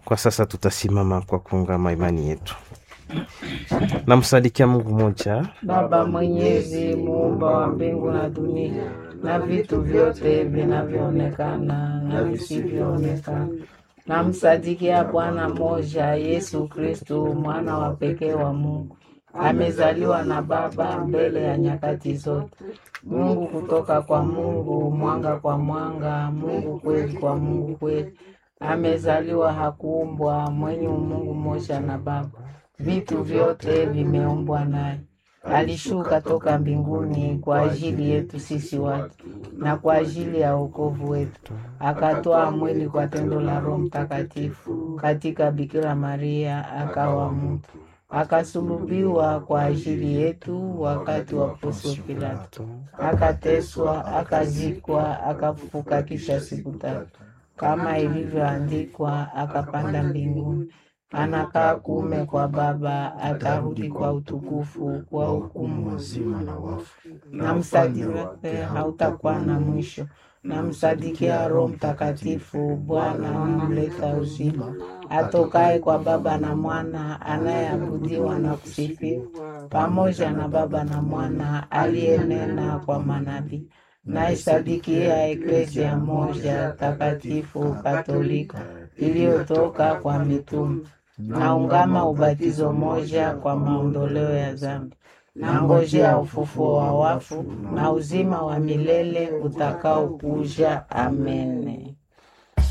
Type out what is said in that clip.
Kwa sasa tutasimama kwa kuungama imani yetu. Namsadikia Mungu mmoja, Baba Mwenyezi, muumba wa mbingu na dunia na vitu vyote vinavyoonekana na visivyoonekana. Namsadikia Bwana mmoja, Yesu Kristu, mwana wa pekee wa Mungu, amezaliwa na Baba mbele ya nyakati zote. Mungu kutoka kwa Mungu, mwanga kwa mwanga, Mungu kweli kwa Mungu kweli. Amezaliwa, hakuumbwa, mwenye umungu mmoja na Baba. Vitu vyote vimeumbwa naye. Alishuka toka mbinguni kwa ajili yetu sisi watu na kwa ajili ya wokovu wetu, akatoa mwili kwa tendo la Roho Mtakatifu katika Bikira Maria, akawa mtu, akasulubiwa kwa ajili yetu wakati wa Poncio Pilato, akateswa, akazikwa, akafufuka kisha siku tatu, kama ilivyoandikwa, akapanda mbinguni anakaa kuume kwa Baba, atarudi kwa utukufu kwa hukumu wazima na wafu. na msadiki wake hautakuwa na mwisho. Na msadikia Roho Mtakatifu, Bwana mleta uzima, atokaye kwa Baba na Mwana, anayeabudiwa na kusifiwa pamoja na Baba na Mwana, aliyenena kwa manabii. Naisadikia Eklesia moja takatifu Katolika iliyotoka kwa mitume naungama ubatizo moja kwa maondoleo ya dhambi, na ngojea ufufuo wa wafu na uzima wa milele utakaokuja. Amene.